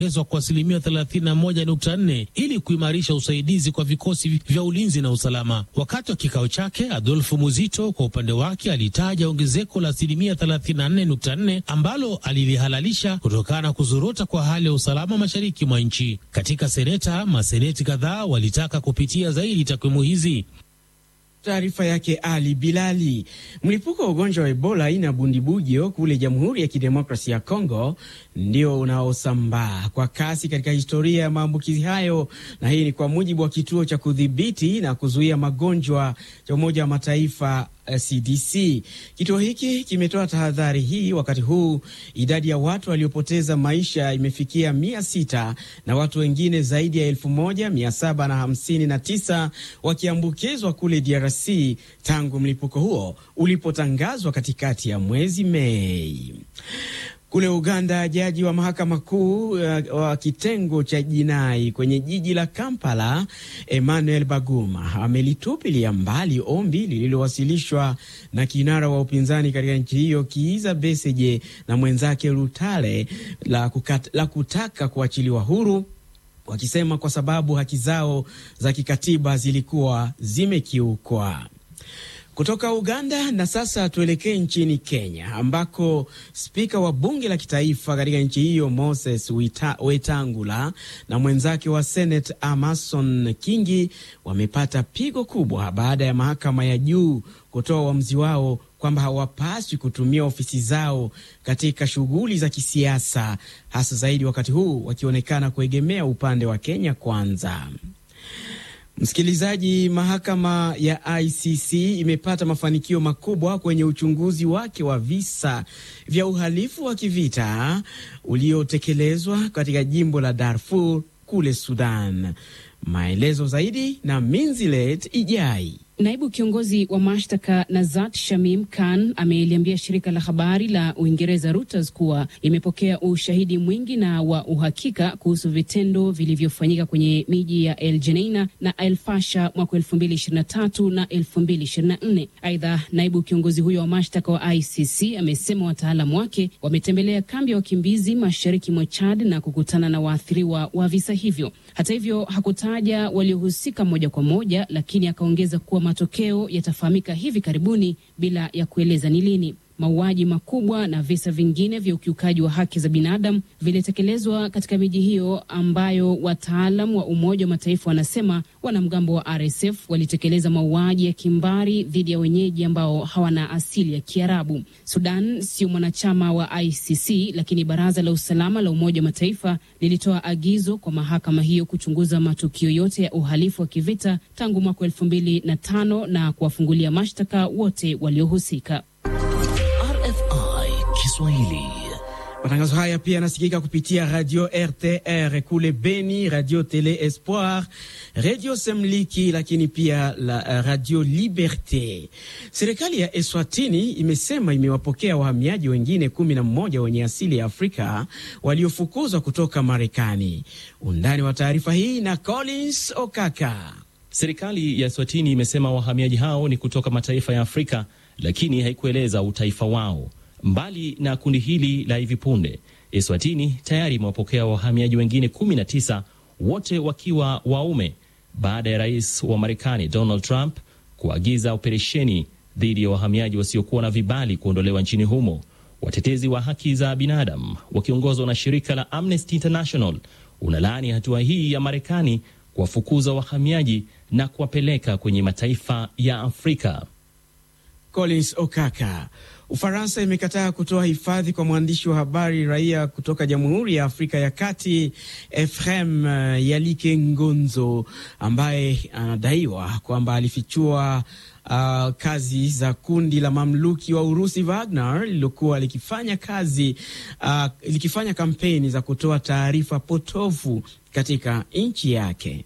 ongezwa kwa asilimia 31.4 ili kuimarisha usaidizi kwa vikosi vya ulinzi na usalama. Wakati wa kikao chake, Adolfo Muzito kwa upande wake alitaja ongezeko la asilimia 34.4 ambalo alilihalalisha kutokana na kuzorota kwa hali ya usalama mashariki mwa nchi. Katika seneta, maseneti kadhaa walitaka kupitia zaidi takwimu hizi. Taarifa yake Ali Bilali. Mlipuko wa ugonjwa wa Ebola aina ya bundibugyo kule Jamhuri ya Kidemokrasia ya Kongo ndio unaosambaa kwa kasi katika historia ya maambukizi hayo, na hii ni kwa mujibu wa kituo cha kudhibiti na kuzuia magonjwa cha Umoja wa Mataifa CDC. Kituo hiki kimetoa tahadhari hii wakati huu idadi ya watu waliopoteza maisha imefikia mia sita na watu wengine zaidi ya elfu moja mia saba na hamsini na tisa wakiambukizwa kule DRC tangu mlipuko huo ulipotangazwa katikati ya mwezi Mei. Kule Uganda, jaji wa mahakama kuu uh, wa kitengo cha jinai kwenye jiji la Kampala, Emmanuel Baguma amelitupilia mbali ombi lililowasilishwa na kinara wa upinzani katika nchi hiyo Kiiza Besigye na mwenzake Lutale la, kukat, la kutaka kuachiliwa huru wakisema kwa sababu haki zao za kikatiba zilikuwa zimekiukwa. Kutoka Uganda na sasa tuelekee nchini Kenya ambako spika wa bunge la kitaifa katika nchi hiyo Moses Wita, Wetangula na mwenzake wa Senate Amason Kingi wamepata pigo kubwa baada ya mahakama ya juu kutoa uamuzi wao kwamba hawapaswi kutumia ofisi zao katika shughuli za kisiasa, hasa zaidi wakati huu wakionekana kuegemea upande wa Kenya Kwanza. Msikilizaji, mahakama ya ICC imepata mafanikio makubwa kwenye uchunguzi wake wa visa vya uhalifu wa kivita uliotekelezwa katika jimbo la Darfur kule Sudan. Maelezo zaidi na Minzilet Ijai. Naibu kiongozi wa mashtaka Nazat Shamim Khan ameliambia shirika la habari la Uingereza Reuters kuwa imepokea ushahidi mwingi na wa uhakika kuhusu vitendo vilivyofanyika kwenye miji ya El Geneina na El Fasha mwaka 2023 na 2024. Aidha, naibu kiongozi huyo wa mashtaka wa ICC amesema wataalamu wake wametembelea kambi ya wakimbizi mashariki mwa Chad na kukutana na waathiriwa wa visa hivyo. Hata hivyo, hakutaja waliohusika moja kwa moja, lakini akaongeza kuwa matokeo yatafahamika hivi karibuni bila ya kueleza ni lini. Mauaji makubwa na visa vingine vya ukiukaji wa haki za binadamu vilitekelezwa katika miji hiyo ambayo wataalam wa Umoja wa Mataifa wanasema wanamgambo wa RSF walitekeleza mauaji ya kimbari dhidi ya wenyeji ambao hawana asili ya Kiarabu. Sudan sio mwanachama wa ICC, lakini Baraza la Usalama la Umoja wa Mataifa lilitoa agizo kwa mahakama hiyo kuchunguza matukio yote ya uhalifu wa kivita tangu mwaka elfu mbili na tano na kuwafungulia mashtaka wote waliohusika. Kiswahili. Matangazo haya pia yanasikika kupitia radio RTR kule Beni, radio Tele Espoir, radio Semliki, lakini pia la radio Liberte. Serikali ya Eswatini imesema imewapokea wahamiaji wengine kumi na mmoja wenye asili ya Afrika waliofukuzwa kutoka Marekani. Undani wa taarifa hii na Collins Okaka. Serikali ya Eswatini imesema wahamiaji hao ni kutoka mataifa ya Afrika, lakini haikueleza utaifa wao. Mbali na kundi hili la hivi punde, Eswatini tayari imewapokea wahamiaji wengine 19 wote wakiwa waume baada ya rais wa Marekani Donald Trump kuagiza operesheni dhidi ya wahamiaji wasiokuwa na vibali kuondolewa nchini humo. Watetezi wa haki za binadamu wakiongozwa na shirika la Amnesty International unalaani hatua hii ya Marekani kuwafukuza wahamiaji na kuwapeleka kwenye mataifa ya Afrika. Collins Okaka. Ufaransa imekataa kutoa hifadhi kwa mwandishi wa habari raia kutoka Jamhuri ya Afrika ya Kati Efrem Yalike Ngonzo ambaye anadaiwa kwamba alifichua uh, kazi za kundi la mamluki wa Urusi Wagner lililokuwa likifanya kazi uh, likifanya kampeni za kutoa taarifa potofu katika nchi yake.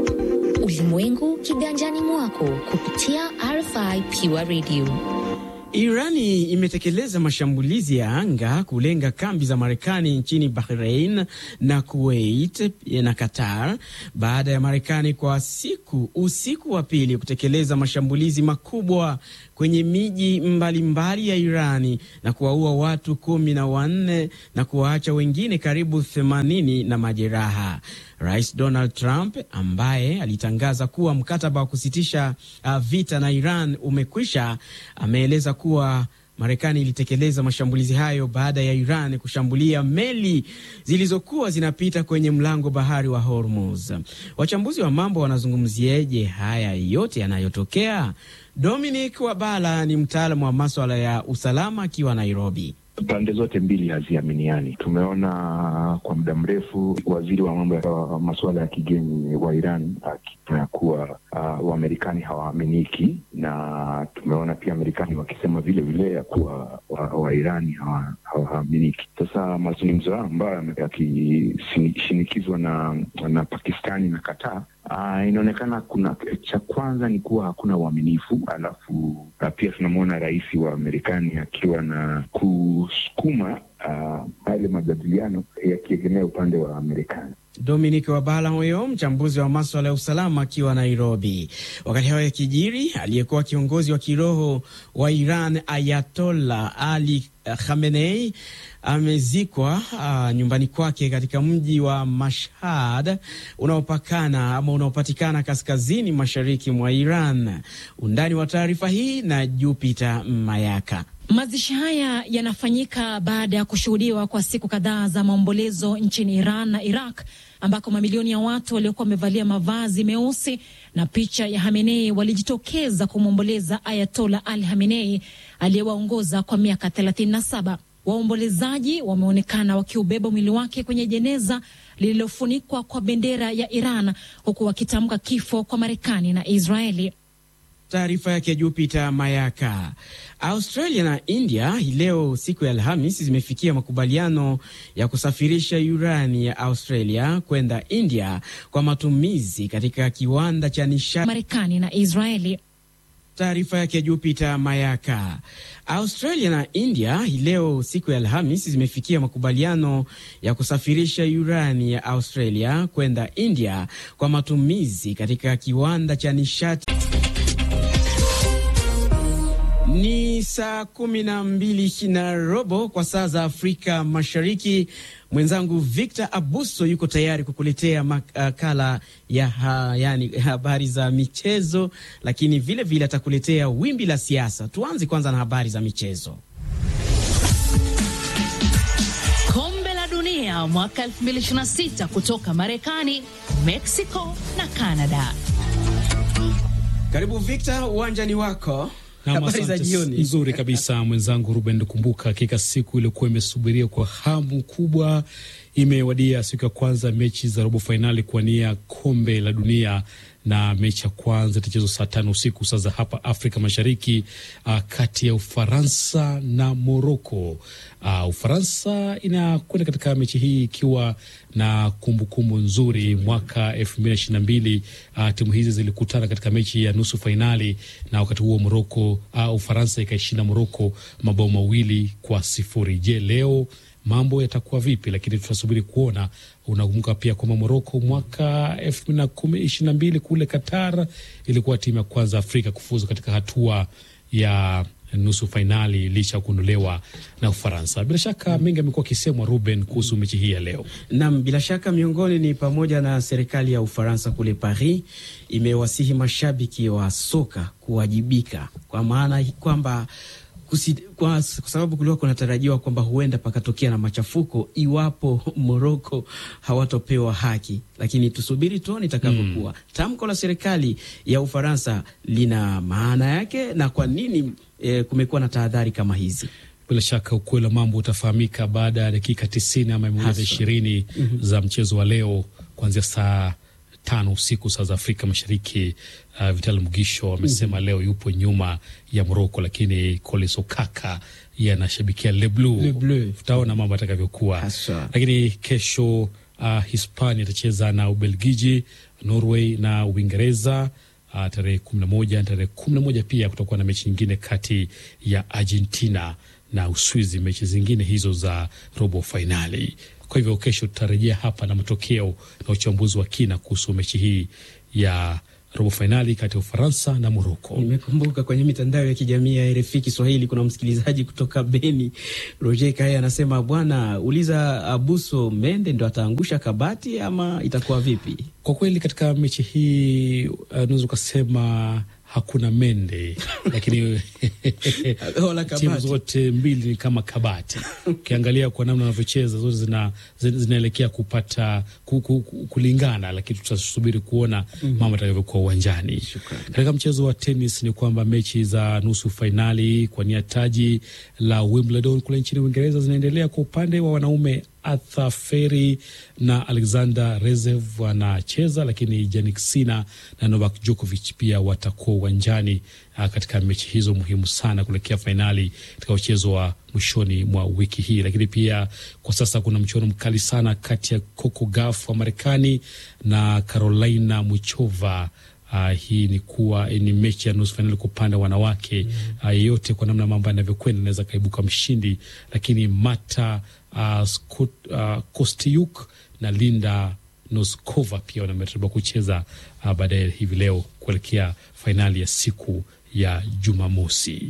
Ulimwengu kiganjani mwako kupitia RFI Pure Radio. Irani imetekeleza mashambulizi ya anga kulenga kambi za Marekani nchini Bahrain na Kuwait na Qatar baada ya Marekani kwa siku usiku wa pili kutekeleza mashambulizi makubwa kwenye miji mbalimbali ya Irani na kuwaua watu kumi na wanne na kuwaacha wengine karibu themanini na majeraha. Rais Donald Trump ambaye alitangaza kuwa mkataba wa kusitisha uh, vita na Iran umekwisha, ameeleza kuwa Marekani ilitekeleza mashambulizi hayo baada ya Iran kushambulia meli zilizokuwa zinapita kwenye mlango bahari wa Hormuz. Wachambuzi wa mambo wanazungumzieje haya yote yanayotokea? Dominic Wabala ni mtaalamu wa maswala ya usalama akiwa Nairobi. Pande zote mbili haziaminiani. Tumeona kwa muda mrefu waziri wa mambo ya masuala ya kigeni wa Iran akisema kuwa uh, Wamarekani hawaaminiki, na tumeona pia Marekani wakisema vile vile ya kuwa Wairani wa hawaaminiki. Sasa mazungumzo hayo ambayo yakishinikizwa na, na Pakistani na Qatar Uh, inaonekana kuna cha kwanza ni kuwa hakuna uaminifu, alafu pia tunamwona rais wa Marekani akiwa na kusukuma yale uh, majadiliano yakiegemea upande wa Marekani. Dominic Wabala huyo mchambuzi wa maswala ya usalama akiwa Nairobi. Wakati hayo yakijiri, aliyekuwa kiongozi wa kiroho wa Iran Ayatollah Ali Khamenei amezikwa uh, nyumbani kwake katika mji wa Mashhad unaopakana ama unaopatikana kaskazini mashariki mwa Iran. Undani wa taarifa hii na Jupiter Mayaka. Mazishi haya yanafanyika baada ya kushuhudiwa kwa siku kadhaa za maombolezo nchini Iran na Iraq ambako mamilioni ya watu waliokuwa wamevalia mavazi meusi na picha ya Hamenei walijitokeza kumwomboleza Ayatola Ali Hamenei aliyewaongoza kwa miaka 37. Waombolezaji wameonekana wakiubeba mwili wake kwenye jeneza lililofunikwa kwa bendera ya Iran huku wakitamka kifo kwa Marekani na Israeli. Taarifa yake Jupiter Mayaka. Australia na India hii leo siku ya Alhamis zimefikia makubaliano ya kusafirisha urani ya Australia kwenda India kwa matumizi katika kiwanda cha nishati Marekani na Israeli. Taarifa yake Jupiter Mayaka. Australia na India hii leo siku ya Alhamis zimefikia makubaliano ya kusafirisha urani ya Australia kwenda India kwa matumizi katika kiwanda cha nishati ni saa kumi na mbili na robo kwa saa za Afrika Mashariki. Mwenzangu Victor Abuso yuko tayari kukuletea makala ya ha, yani habari za michezo, lakini vile vile atakuletea wimbi la siasa. Tuanze kwanza na habari za michezo. Kombe la Dunia mwaka 2026 kutoka Marekani, Mexico na Canada. Karibu Victor, uwanjani wako. Habari za jioni. Nzuri kabisa mwenzangu Ruben Kumbuka. Hakika siku iliyokuwa imesubiria kwa hamu kubwa imewadia, siku ya kwanza mechi za robo fainali kuwania kombe la dunia na mechi ya kwanza itachezwa saa tano usiku saa za hapa Afrika Mashariki, uh, kati ya Ufaransa na Moroko. Uh, Ufaransa inakwenda katika mechi hii ikiwa na kumbukumbu kumbu nzuri. Mwaka elfu mbili na ishirini na mbili uh, timu hizi zilikutana katika mechi ya nusu fainali, na wakati huo Moroko uh, Ufaransa ikaishinda Moroko mabao mawili kwa sifuri. Je, leo mambo yatakuwa vipi? Lakini tutasubiri kuona. Unakumbuka pia kwamba Moroko mwaka elfu mbili na ishirini na mbili kule Qatar ilikuwa timu ya kwanza Afrika kufuzu katika hatua ya nusu fainali licha ya kuondolewa na Ufaransa. Bila shaka mengi amekuwa akisemwa Ruben kuhusu mechi hii ya leo. Nam, bila shaka miongoni ni pamoja na serikali ya Ufaransa kule Paris imewasihi mashabiki wa soka kuwajibika, kwa maana kwamba Kusi, kwa, kwa sababu kulikuwa kunatarajiwa kwamba huenda pakatokea na machafuko iwapo Moroko hawatopewa haki, lakini tusubiri tuone itakavyokuwa. Mm. Tamko la serikali ya Ufaransa lina maana yake na kwa nini e, kumekuwa na tahadhari kama hizi. Bila shaka ukweli wa mambo utafahamika baada ya dakika tisini ama mia moja ishirini mm -hmm. za mchezo wa leo kuanzia saa tano usiku saa za Afrika Mashariki. Uh, Vital Mugisho amesema mm -hmm. leo yupo nyuma ya Moroko, lakini Collins Okaka yeye anashabikia Le Bleu. Tutaona mambo atakavyokuwa, lakini kesho uh, Hispania itacheza na Ubelgiji, Norway na Uingereza. uh, tarehe kumi na moja tarehe kumi na moja pia kutakuwa na mechi nyingine kati ya Argentina na Uswizi, mechi zingine hizo za robo fainali. Kwa hivyo kesho tutarejea hapa na matokeo na uchambuzi wa kina kuhusu mechi hii ya robo fainali kati ya Ufaransa na Moroko. Nimekumbuka kwenye mitandao ya kijamii ya RFI Kiswahili kuna msikilizaji kutoka Beni, Roger Kaya anasema, bwana uliza Abuso Mende ndo ataangusha kabati ama itakuwa vipi? Kwa kweli katika mechi hii unaweza uh, ukasema hakuna mende lakini timu zote mbili ni kama kabati. Ukiangalia kwa namna wanavyocheza zote zina, zinaelekea kupata ku, ku, ku, kulingana, lakini tutasubiri kuona mambo yatakavyokuwa uwanjani. Katika mchezo wa tenis ni kwamba mechi za nusu fainali kwa nia taji la Wimbledon kule nchini Uingereza zinaendelea. Kwa upande wa wanaume Arthur Feri na Alexander Rezev wanacheza, lakini Jannik Sinner na Novak Djokovic pia watakuwa uwanjani uh, katika mechi hizo muhimu sana kuelekea fainali katika mchezo wa mwishoni mwa wiki hii. Lakini pia kwa sasa kuna mchuano mkali sana kati ya Coco Gauff wa Marekani na Carolina Muchova. Uh, hii ni kuwa ni mechi ya nusu fainali kwa upande wa wanawake yeyote. Uh, kwa namna mambo yanavyokwenda anaweza kaibuka mshindi, lakini Mata uh, Scott, uh, Kostiuk na Linda Noskova pia wanameratibiwa kucheza uh, baadaye hivi leo kuelekea fainali ya siku ya Jumamosi.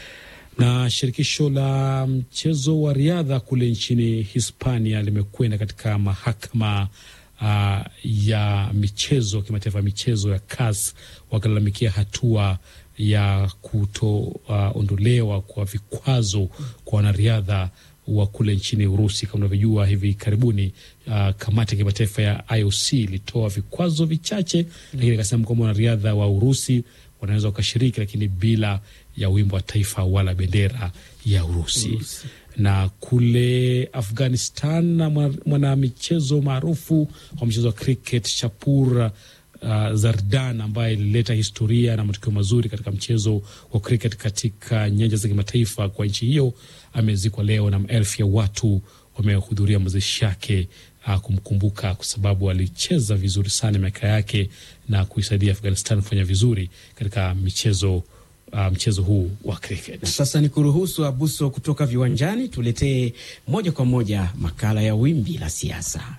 Na shirikisho la mchezo wa riadha kule nchini Hispania limekwenda katika mahakama Uh, ya michezo kimataifa ya michezo ya CAS wakilalamikia hatua ya kutoondolewa uh, kwa vikwazo kwa wanariadha wa kule nchini Urusi. Kama unavyojua, hivi karibuni uh, kamati ya kimataifa ya IOC ilitoa vikwazo vichache, lakini ikasema kwamba wanariadha wa Urusi wanaweza wakashiriki, lakini bila ya wimbo wa taifa wala bendera ya Urusi, Urusi na kule Afghanistan na mwanamichezo maarufu wa mchezo wa cricket Shapur uh, Zardan ambaye ilileta historia na matokeo mazuri katika mchezo wa cricket katika nyanja za kimataifa kwa nchi hiyo amezikwa leo, na maelfu ya watu wamehudhuria mazishi yake uh, kumkumbuka kwa sababu alicheza vizuri sana miaka yake na kuisaidia Afghanistan kufanya vizuri katika michezo Uh, mchezo huu wa cricket. Sasa ni kuruhusu Abuso kutoka viwanjani, tuletee moja kwa moja makala ya wimbi la siasa.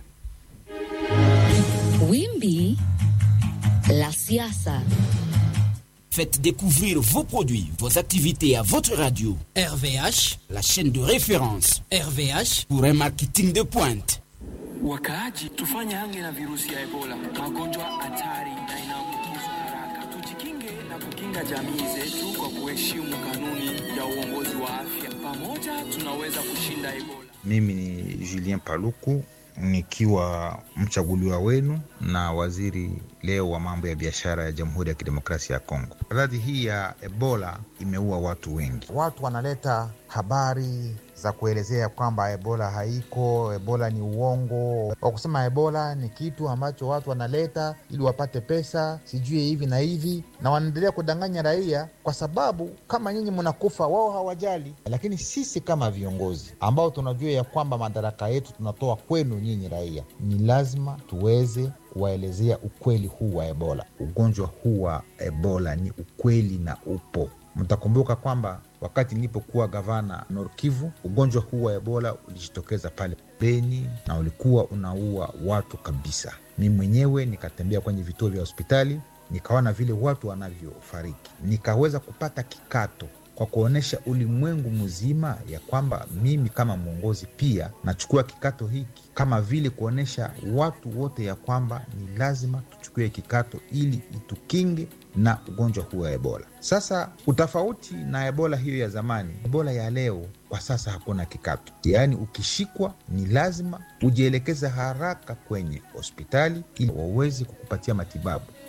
Wimbi la siasa. Faites découvrir vos produits, vos activités à votre radio. RVH, la chaîne de référence. RVH pour un marketing de pointe. Wakaaji, tufanye hange na virusi ya Ebola, magonjwa hatari na inaambukizwa haraka. Tujikinge na kukinga jamii zetu kwa kuheshimu kanuni ya uongozi wa afya. Pamoja tunaweza kushinda Ebola. Mimi ni Julien Paluku nikiwa mchaguliwa wenu na waziri leo wa mambo ya biashara ya Jamhuri ya Kidemokrasia ya Kongo. Radhi hii ya Ebola imeua watu wengi. Watu wanaleta habari za kuelezea kwamba ebola haiko, ebola ni uongo, wa kusema ebola ni kitu ambacho watu wanaleta ili wapate pesa, sijui hivi na hivi, na wanaendelea kudanganya raia, kwa sababu kama nyinyi mnakufa, wao hawajali. Lakini sisi kama viongozi ambao tunajua ya kwamba madaraka yetu tunatoa kwenu nyinyi raia, ni lazima tuweze kuwaelezea ukweli huu wa ebola. Ugonjwa huu wa ebola ni ukweli na upo. Mtakumbuka kwamba wakati nilipokuwa gavana Norkivu, ugonjwa huu wa ebola ulijitokeza pale Beni na ulikuwa unaua watu kabisa. Mi mwenyewe nikatembea kwenye vituo vya hospitali, nikaona vile watu wanavyofariki, nikaweza kupata kikato kwa kuonyesha ulimwengu mzima ya kwamba mimi kama mwongozi pia nachukua kikato hiki, kama vile kuonyesha watu wote ya kwamba ni lazima tuchukue kikato ili itukinge na ugonjwa huu wa Ebola. Sasa utofauti na Ebola hiyo ya zamani, Ebola ya leo kwa sasa hakuna kikato, yaani ukishikwa ni lazima ujielekeze haraka kwenye hospitali ili waweze kukupatia matibabu.